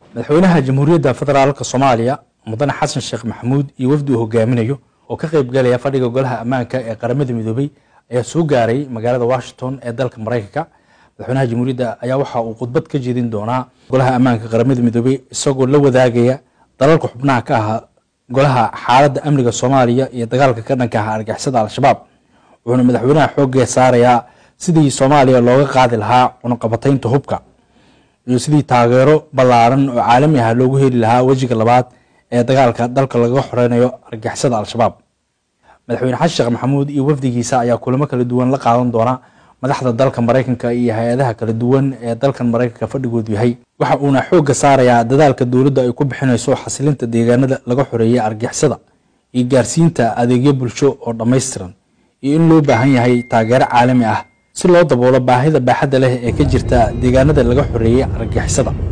madaxweynaha jamhuuriyadda federaalka soomaaliya mudane xasan sheekh maxamuud iyo wafdi uu hogaaminayo oo ka qayb galaya fadhiga golaha ammaanka ee qaramada midoobey ayaa soo gaaray magaalada washington ee dalka maraykanka madaxweynaha jamhuuriyadda ayaa waxa uu khudbad ka jeedin doonaa golaha ammaanka qaramada midoobey isagoo la wadaagaya dalalka xubnaha ka ahaa golaha xaaladda amniga soomaaliya iyo dagaalka ka dhanka ah argixisada al-shabaab wuxuuna madaxweynaha xoogga saarayaa sidii soomaaliya looga qaadi lahaa cunaqabataynta hubka iyo sidii taageero ballaaran oo caalami ah loogu heli lahaa wejiga labaad ee dagaalka dalka lagaga xoreynayo argixisada al-shabaab madaxweyne xasan sheekh maxamuud iyo wafdigiisa ayaa kulamo kala duwan la qaadan doona madaxda dalka maraykanka iyo hay-adaha kala duwan ee dalkan maraykanka fadhigoodu yahay waxa uuna xoogga saarayaa dadaalka dowladda ay ku bixinayso xasilinta deegaanada laga xoreeyay argixisada iyo gaarsiinta adeegyo bulsho oo dhammaystiran iyo in loo baahan yahay taageero caalami ah si loo daboolo baahida baaxadda leh ee ka jirta deegaanada laga xoreeyey argixisada